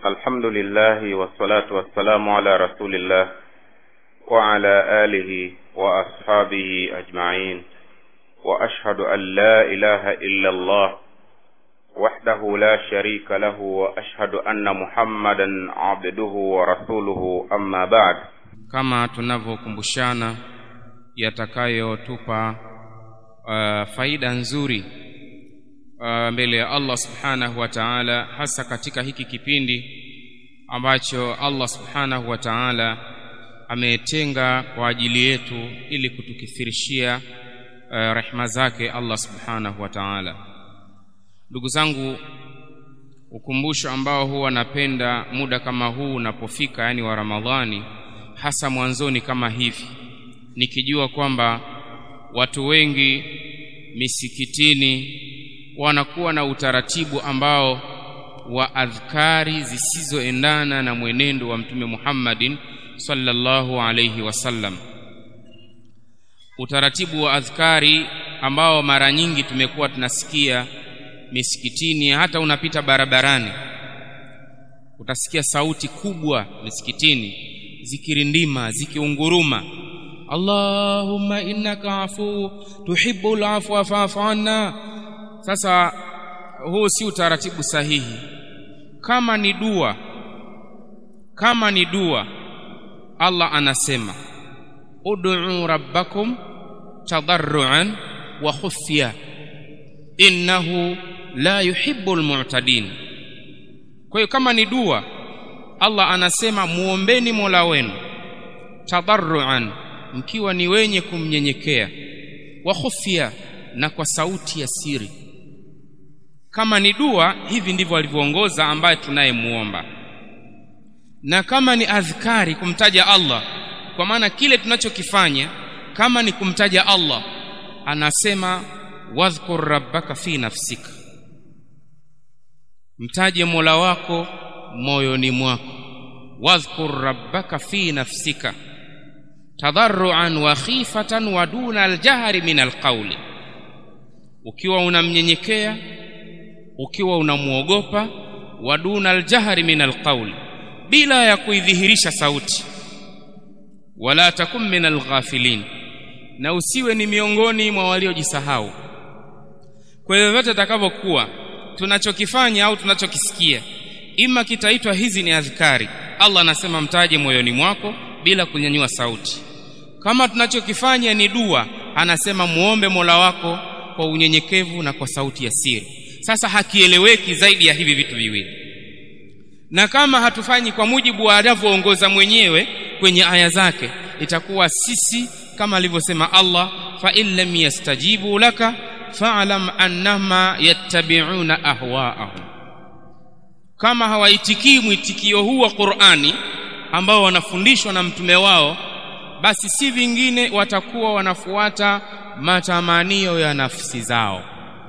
الحمد لله والصلاة والسلام على رسول الله وعلى آله وأصحابه أجمعين وأشهد أن لا إله إلا الله وحده لا شريك له وأشهد أن محمدا عبده ورسوله أما بعد kama tunavyokumbushana yatakayotupa uh, faida nzuri uh, mbele ya Allah subhanahu wa ta'ala hasa katika hiki kipindi ambacho Allah subhanahu wa ta'ala ametenga kwa ajili yetu ili kutukithirishia uh, rehma zake Allah subhanahu wa ta'ala ndugu zangu ukumbusho ambao huwa napenda muda kama huu unapofika yani wa Ramadhani hasa mwanzoni kama hivi nikijua kwamba watu wengi misikitini wanakuwa na utaratibu ambao wa adhkari zisizoendana na mwenendo wa mtume Muhammadin sallallahu alayhi wasallam utaratibu wa adhkari ambao mara nyingi tumekuwa tunasikia misikitini hata unapita barabarani utasikia sauti kubwa misikitini zikirindima zikiunguruma Allahumma innaka afu tuhibbul afwa fa'fu anna sasa huu si utaratibu sahihi kama ni dua kama ni dua Allah anasema ud'u rabbakum tadarruan wa khufya innahu la yuhibbul mu'tadin kwa hiyo kama ni dua Allah anasema muombeni Mola wenu tadarruan mkiwa ni wenye kumnyenyekea wa khufya na kwa sauti ya siri kama ni dua hivi ndivyo alivyoongoza ambaye tunayemuomba na kama ni adhkari kumtaja Allah kwa maana kile tunachokifanya kama ni kumtaja Allah anasema wadhkur rabbaka fi nafsika mtaje Mola wako moyoni mwako wadhkur rabbaka fi nafsika tadarruan wa khifatan wa duna aljahri min alqawli ukiwa unamnyenyekea ukiwa unamuogopa wa duna aljahri min alqawli bila ya kuidhihirisha sauti wala takum min alghafilin na usiwe ni miongoni mwa waliojisahau kwa hivyo vyote takavyokuwa tunachokifanya au tunachokisikia ima kitaitwa hizi ni adhkari Allah anasema mtaje moyoni mwako bila kunyanyua sauti kama tunachokifanya ni dua anasema muombe Mola wako kwa unyenyekevu na kwa sauti ya siri sasa hakieleweki zaidi ya hivi vitu viwili na kama hatufanyi kwa mujibu wa anavyoongoza mwenyewe kwenye aya zake itakuwa sisi kama alivyosema Allah fa in lam yastajibu laka fa'lam annama yattabi'una ahwa'ahum kama hawaitikii mwitikio huu wa Qur'ani ambao wanafundishwa na mtume wao basi si vingine watakuwa wanafuata matamanio ya nafsi zao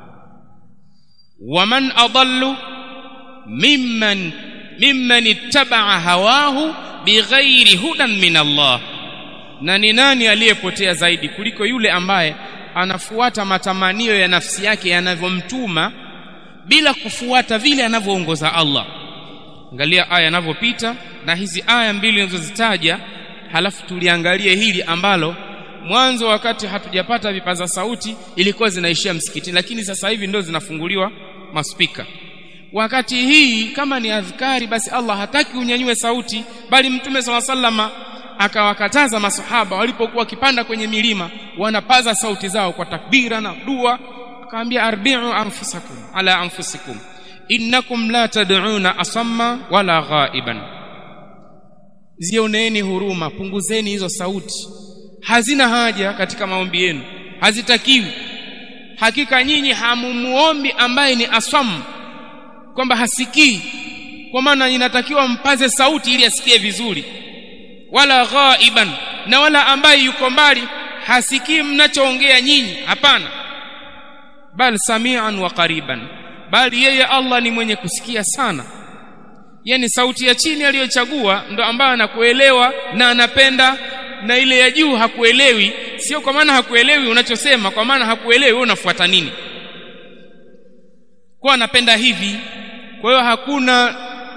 waman adallu mimman mimman ittaba'a hawahu bighairi hudan min Allah na ni nani aliyepotea zaidi kuliko yule ambaye anafuata matamanio ya nafsi yake yanavyomtuma bila kufuata vile anavyoongoza Allah angalia aya inavyopita na hizi aya mbili ninazozitaja halafu tuliangalie hili ambalo mwanzo wakati hatujapata vipaza sauti ilikuwa zinaishia msikitini lakini sasa hivi ndio zinafunguliwa maspika wakati hii kama ni adhkari basi Allah hataki unyanyue sauti bali mtume sala sallama akawakataza masahaba walipokuwa wakipanda kwenye milima wanapaza sauti zao kwa takbira na dua akaambia arbi'u anfusakum ala anfusikum innakum la tad'una asamma wala ghaiban zioneeni huruma punguzeni hizo sauti hazina haja katika maombi yenu hazitakiwi hakika nyinyi hamumuombi ambaye ni asam kwamba hasikii kwa maana inatakiwa mpaze sauti ili asikie vizuri wala ghaiban na wala ambaye yuko mbali hasikii mnachoongea nyinyi hapana bal samian wa qariban bali yeye Allah ni mwenye kusikia sana yani sauti ya chini aliyochagua ndo ambayo anakuelewa na anapenda na ile ya juu hakuelewi sio kwa maana hakuelewi unachosema kwa maana hakuelewi wewe unafuata nini kwa anapenda hivi kwa hiyo hakuna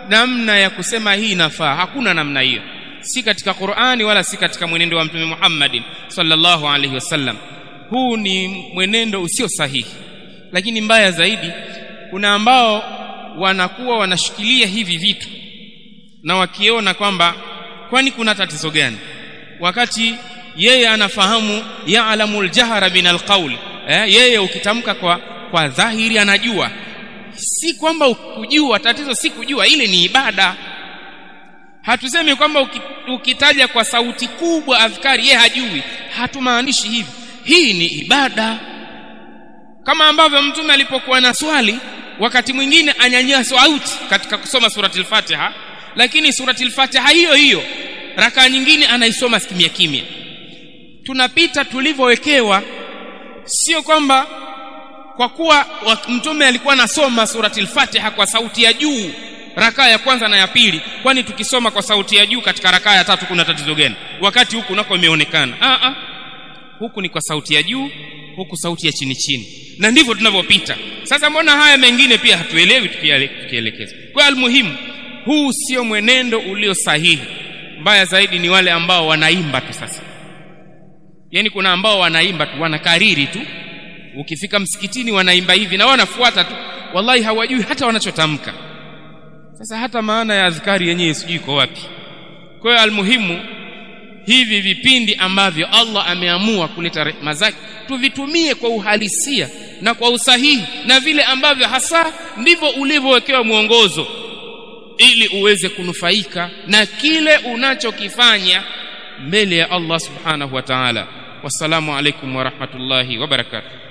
namna ya kusema hii inafaa hakuna namna hiyo si katika Qur'ani wala si katika mwenendo wa Mtume Muhammadin sallallahu alaihi wasallam huu ni mwenendo usio sahihi lakini mbaya zaidi kuna ambao wanakuwa wanashikilia hivi vitu na wakiona kwamba kwani kuna tatizo gani wakati yeye anafahamu ya'lamu al-jahra min al-qawl eh, yeye ukitamka kwa kwa dhahiri anajua si kwamba kujua tatizo si kujua ile ni ibada hatusemi kwamba ukitaja kwa sauti kubwa adhkari yeye hajui hatumaanishi hivi hii ni ibada kama ambavyo mtume alipokuwa na swali wakati mwingine anyanyua sauti katika kusoma surati al-Fatiha lakini surati al-Fatiha hiyo hiyo raka nyingine anaisoma kimya kimya tunapita tulivyowekewa sio kwamba kwa kuwa mtume alikuwa anasoma surati al-Fatiha kwa sauti ya juu rakaa ya kwanza na ya pili kwani tukisoma kwa sauti ya juu katika rakaa ya tatu kuna tatizo gani wakati huku nako imeonekana a a huku ni kwa sauti ya juu huku sauti ya chini chini na ndivyo tunavyopita sasa mbona haya mengine pia hatuelewi tukielekeza kwa almuhimu huu sio mwenendo ulio sahihi mbaya zaidi ni wale ambao wanaimba tu sasa yani kuna ambao wanaimba tu wanakariri tu ukifika msikitini wanaimba hivi na wanafuata tu wallahi hawajui hata wanachotamka sasa hata maana ya adhkari yenyewe sijui iko wapi kwa hiyo almuhimu hivi vipindi ambavyo Allah ameamua kuleta rehema zake tuvitumie kwa uhalisia na kwa usahihi na vile ambavyo hasa ndivyo ulivyowekewa mwongozo ili uweze kunufaika na kile unachokifanya mbele ya Allah subhanahu wa ta'ala wassalamu alaikum wa rahmatullahi wa barakatuh